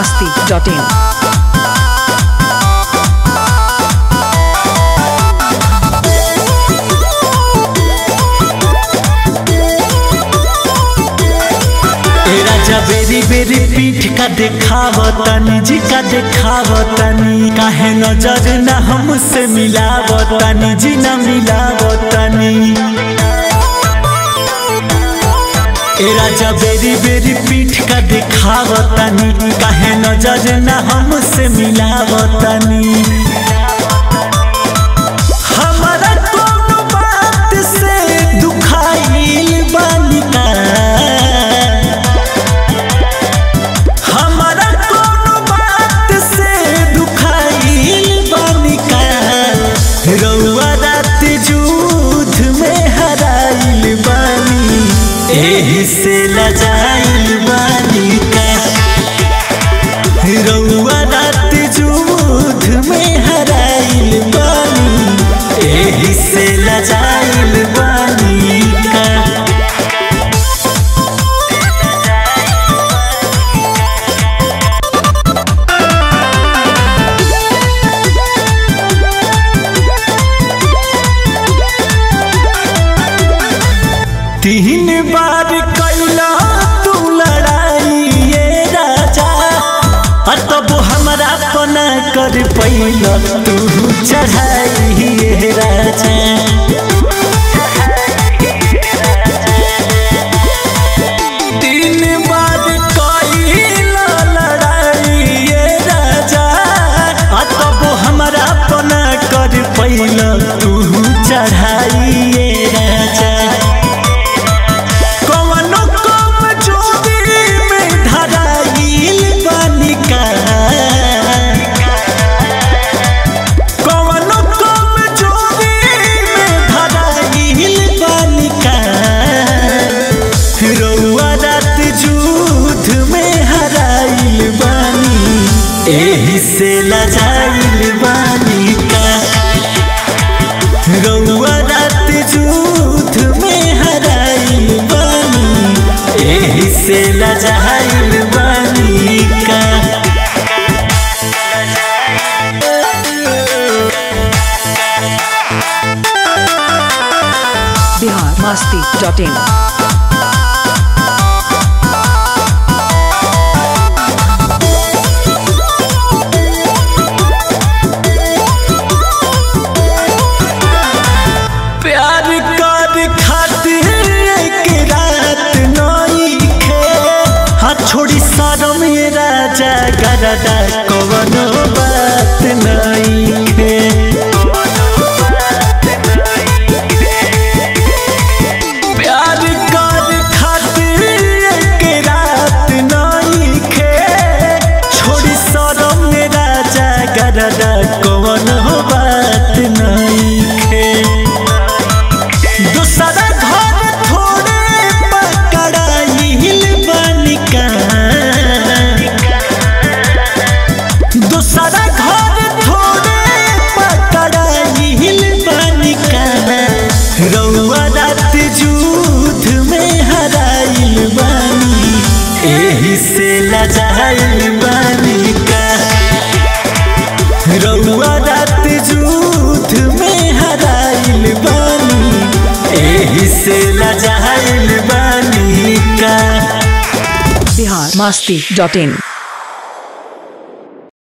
masti.in. ए राजा बेरी बेरी पीठ का देखावतनी जी का देखावतनी काहे नजर न हमसे मिलावतनी जी न मिलावतनी ए राजा बेरी बेरी पीठ का देखावतनी काहे नजर न हमसे मिलावतनी हमारा कोनो बात से दुखाइल बानी का हमारा कोनो बात से दुखाइल बानी का रउआ रात जूथ में हराइल बानी एही से लजाइल बानी का रउआ रात जूथ में हराइल बानी एही से लजाइल बानी का तीन बार कैला तू लड़ाई ये राजा आ तब हमरा पना कर पैला तू चढ़ाई ये राजा तीन बार कैला लड़ाई ये राजा आ तब हमरा पना कर पैला तू चढ़ाई ये राजा कवनो कमजोरी में धराइल बानी का कवनो कमजोरी में धराइल बानी का रउआ रात जूथ में हराइल बानी एही से लजाइल बानी का रउआ रात जूथ में हराइल बानी एही से लजाइल बानी का Bihar masti.in. प्यार कर खातिर एक रात नई खे हाथ छोड़ी शरम ये राजा गरदा कवनो बात नई खे प्यार कर खातिर एक रात नई खे छोड़ी शरम ये राजा गरदा कवनो बात नई खे दूसरा घर थोड़े पकड़ाइल बनिका दूसरा घर थोड़े पकड़ाइल बनिका रउआ रात जूथ में हराइल बानी एही से लजाइल बनिका रउआ रात जूथ में हराइल बानी एही से लजाइल बानी का Bihar masti.in.